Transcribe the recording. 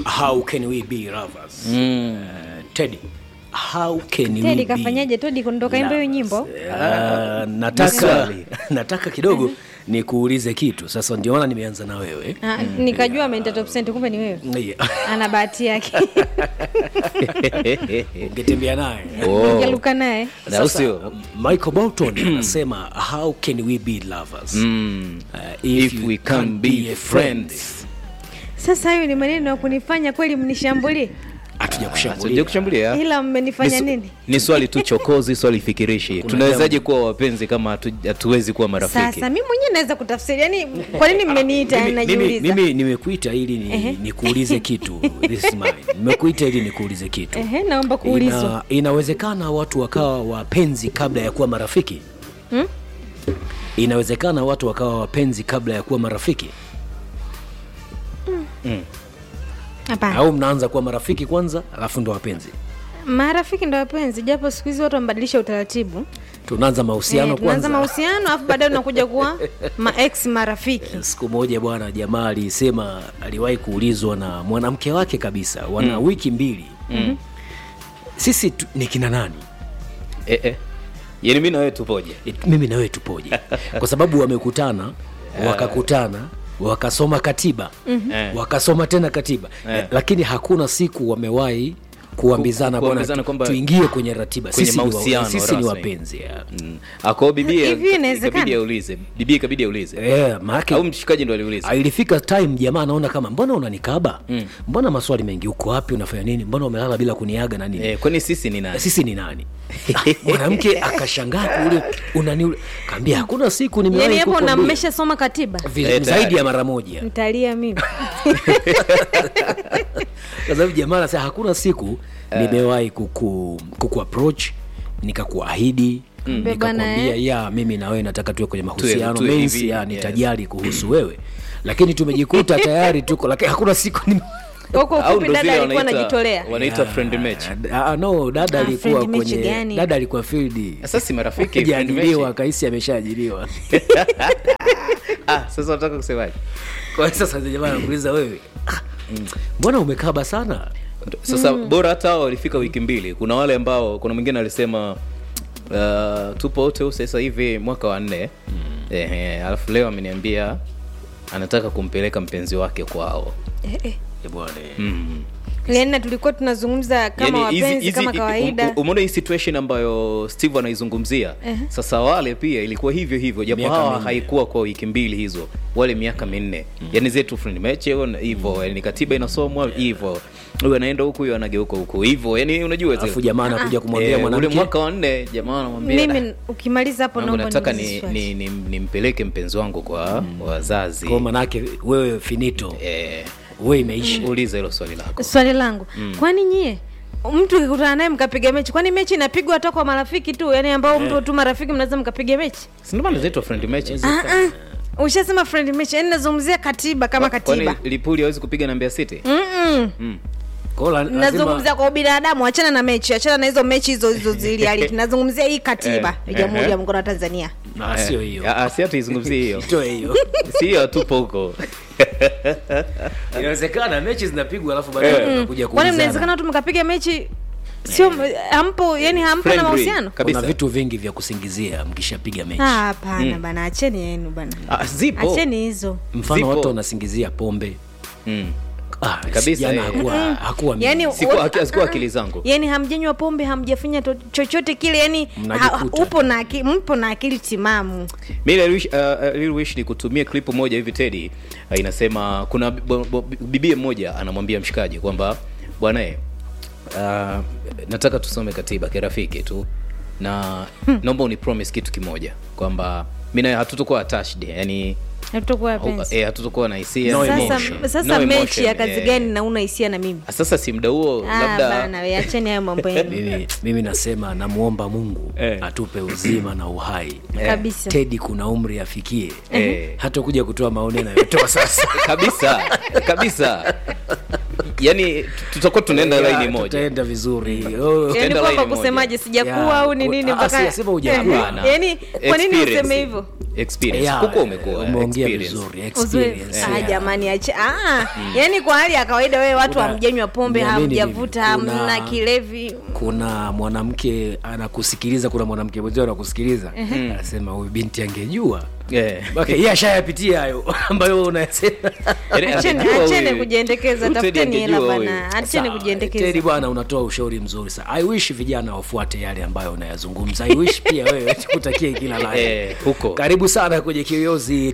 how can we be lovers mm. uh, teddy how can we tedi be kafanyaje todi kuondoka imba hiyo nyimbo Uh, nataka nataka kidogo nikuulize kitu sasa ndio maana nimeanza na wewe Ah, nikajua ameenda top cent kumbe ni wewe Yeah. ana bahati yake ungetembea naye Oh. jaluka naye Na usio michael bolton anasema how can we be lovers mm. uh, if we can be friends sasa hayo ni maneno ya kunifanya kweli mnishambulie hatuja Sija kushambulia kushambulia ila mmenifanya Ni su- nini ni swali tu chokozi swali fikirishi tunawezaje kuwa wapenzi kama hatu- hatuwezi kuwa marafiki sasa mi mwenyewe naweza kutafsiri yani kwa nini mmeniita mimi, mimi, najiuliza mimi nimekuita ili ni, nikuulize kitu This is mine. nimekuita ili nikuulize kitu Ehe, naomba kuulizwa Ina, inawezekana watu wakawa wapenzi kabla ya kuwa marafiki Hmm? inawezekana watu wakawa wapenzi kabla ya kuwa marafiki hapana au mnaanza kuwa marafiki kwanza alafu ndo wapenzi marafiki ndo wapenzi japo siku hizi watu wamebadilisha utaratibu tunaanza mahusiano Eh, tunaanza kwanza mahusiano alafu baadaye unakuja kuwa maex marafiki siku moja bwana jamaa alisema aliwahi kuulizwa na mwanamke wake kabisa wana wiki mbili mm. sisi tu, ni kina nani eh, eh. yani mi na wewe tupoje E, mimi na wewe tupoje kwa sababu wamekutana wakakutana wakasoma katiba Eh. wakasoma tena katiba Eh. lakini hakuna siku wamewahi kuambizana Ku- kuambizana bwana kwamba- tuingie kwenye ratiba kwenye sisi, ni, wa, mahusiano sisi ni rasmi. wapenzi ya. mm. ako bibia Hivi inawezekana? ikabidi aulize bibia ikabidi aulize Eh, maanake au mshikaji ndo aliuliza Ah, ilifika time jamaa anaona kama mbona unanikaba mm. mbona maswali mengi uko wapi unafanya nini mbona umelala bila kuniaga na nini eh, kwani sisi ni nani sisi ni nani Ah, mwanamke akashangaa kule unani kaambia hakuna siku nimewahi yani hapo na kukwambia." mmeshasoma katiba Vi- Eh, tayari. zaidi ya mara moja mtalia mimi kwa sababu jamaa anasema hakuna siku nimewahi kuku, kuku approach nikakuahidi nikakwambia Bwana, ya mimi na wewe nataka tuwe kwenye mahusiano tuwe mensi hivi, ya yes. nitajali kuhusu wewe lakini tumejikuta tayari tuko lakini hakuna siku nime... huko au ufupi ndo dada vile alikuwa wanaita- anajitolea wanaita friend match Ah, ah, no dada Ah, alikuwa friend match kwenye gani? dada alikuwa field sasa si marafiki friend ajaajiriwa match. kaisi ameshaajiriwa ah sasa unataka kusemaje kwa hiyo sasa jamaa anakuuliza wewe "Ah, mbona umekaba sana sasa bora hata hao walifika wiki mbili kuna wale ambao kuna mwingine alisema uh, tupo wote huu sasa hivi mwaka wa nne Ehe, alafu leo ameniambia anataka kumpeleka mpenzi wake kwao Eh, eh. Eh, bwana mm. Lena tulikuwa tunazungumza kama Yaani hizi- wapenzi hizi- kama um- kawaida um- umeona hii situation ambayo steve anaizungumzia sasa wale pia ilikuwa hivyo hivyo japo Miaka hawa minne. haikuwa kwa wiki mbili hizo wale miaka minne yani zetu friend match hiyo na- hivyo yani katiba inasomwa hivyo huyu anaenda huku huyu anageuka huku hivyo yani unajua zile- alafu jamaa anakuja kumwambia Eh, ule mwanamke mwaka wa nne jamaa anamwambia "Da, mimi ukimaliza hapo Mungu, naomba nataka niulize ni, swali. ni, ni, nimpeleke mpenzi wangu kwa wazazi kwa manake wewe finito eh, wewe imeisha uliza hilo swali lako swali langu kwani nyie mtu ukikutana naye mkapiga mechi kwani mechi inapigwa hata kwa marafiki tu yani ambao mtu tu marafiki mnaweza mkapiga mechi Si ndio maana zinaitwa friend matches Ah, ah. ushasema friend mechi yani nazungumzia katiba kama Kwa- kwani katiba lipuli hawezi kupiga na Mbeya City Mm-mm. Kwa hiyo la- lazima- nazungumzia kwa ubinadamu achana na mechi achana na hizo mechi hizo hizo zilialiti nazungumzia hii katiba Eh, ya jamhuri ehe. ya muungano wa tanzania Ah, sio hiyo Ah, ah, si hata izungumzie hiyo toe hiyo si hiyo tupo huko inawezekana mechi zinapigwa alafu baadaye Eh. unakuja kwani mnawezekana kuulizana watu mkapiga mechi sio hampo yani hampo na Friendly. mahusiano kabisa. kuna vitu vingi vya kusingizia mkishapiga mechi Ah, hapana bana acheni yenu bana Ah, zipo acheni hizo mfano zipo. watu wanasingizia pombe Mm. ah, Kabisa, jana eh. hakuwa hakuwa mimi. yani Sikuwa- wote- hazikuwa ah, ah. akili zangu. yani hamjanywa pombe hamjafanya to- chochote kile yani Mnajikuta. ha, upo na aki- mpo na akili timamu mi Lil Wish, uh, uh, Lil Wish ni kutumia klipu moja hivi tedi uh, inasema kuna bo- bo- bibie mmoja anamwambia mshikaji kwamba bwana eh, uh, nataka tusome katiba kirafiki tu na naomba uni promise kitu kimoja kwamba mi nawe hatutokuwa attached yani hatutokuwa wapenzi eh, hatutokuwa na hisia No sasa, emotion. sasa No mechi emotion, ya kazi eh. gani na una hisia na mimi sasa si mda huo Ah, labda bana we acheni hayo mambo yenu mimi, mimi nasema namuomba mungu Eh. atupe uzima na uhai kabisa tedi kuna umri afikie Eh. hata kuja kutoa maoni anayotoa sasa kabisa kabisa yani tutakuwa tunaenda Ya, laini moja tutaenda vizuri Oh. yani Tutaenda kwamba line kusemaje Ya, sijakuwa au ni ku- nini ah, mpaka siyasema hujakuwa. Eh, yani kwa nini Experience. useme hivyo experience Yeah, huko umekuwa umeongea experience. vizuri Uzuri. experience, Ah, yeah. jamani ache ah, yani kwa hali ya kawaida wewe watu Kuna- hamjanywa pombe niamini hamjavuta mimi, kuna- hamna kilevi kuna mwanamke anakusikiliza kuna mwanamke mwenzio anakusikiliza anasema huyu binti angejua Yeah. okay, yeye ashayapitia hayo ambayo unayasema Yaani Acheni- angejua acheni huyu. kujiendekeza Huyu Teddy tafuteni hela angejua huyu. bana acheni Sawa, Teddy kujiendekeza bwana unatoa ushauri mzuri sana i wish vijana wafuate yale ambayo unayazungumza i wish pia wewe tukutakie kila la heri. Eh, huko. karibu sana kwenye kiyoyozi